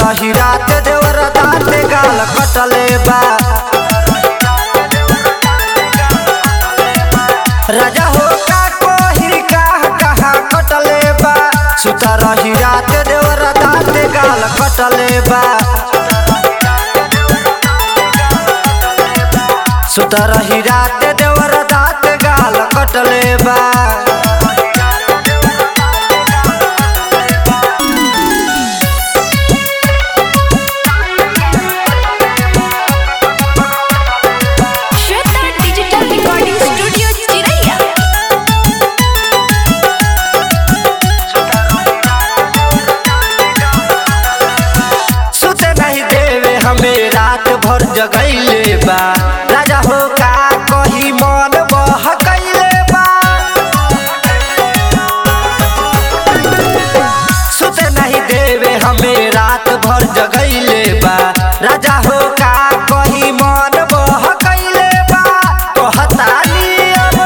रही रात देवर दाँत गाल कटले बा राजा हो का कोही कहाँ कहाँ कटले बा सुत रही रात देवर दाँत गाल कटले बा सुत रही रात देवर दाँत गाल कटले बा श्वेता डिजिटल रिकॉर्डिंग स्टूडियो चिरैया सुते नहीं देवे हमें रात भर जगैले बा राजा हो का कही मन बहकैले बा सुते नहीं देवे हमें रात भर जगैले बा राजा हो का कही मन बहकैले बा कहतानी अब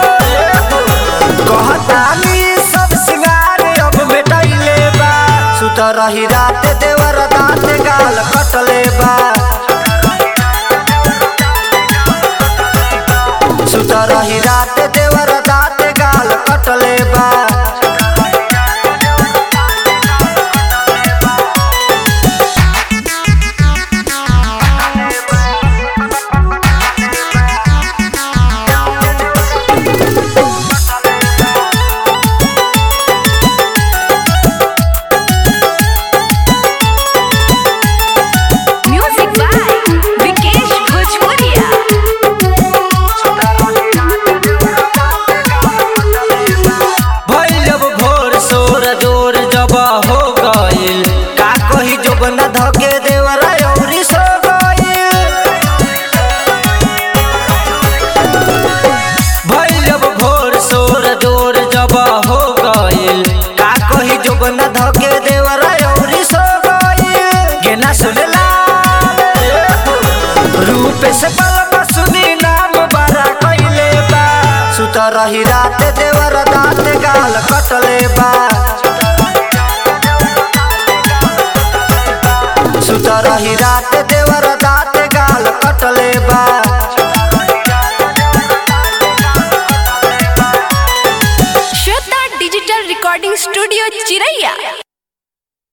कहतानी सब सिंगार अब मिटैले बा सुत रही रात देवर दाँत गाल कटले बा सुत रही रात देवर दाँत गाल कटले बा म्यूजिक बाय विकेश भोजपुरिया भइल जब भोर सोर जोर जब हो गइल का कही जब न धके देवर औरी सो गइल भइल जब भोर सोर जोर जब हो गइल का कही जब न धके देवर औरी सो गइल गेना सुनला रूप से बलम सुनी नाम बड़ा कइले बा सुत रही रात देवर दाँत गाल कटले बा सुत रही रात देवर दाँत गाल कटले बा श्वेता डिजिटल रिकॉर्डिंग स्टूडियो चिरैया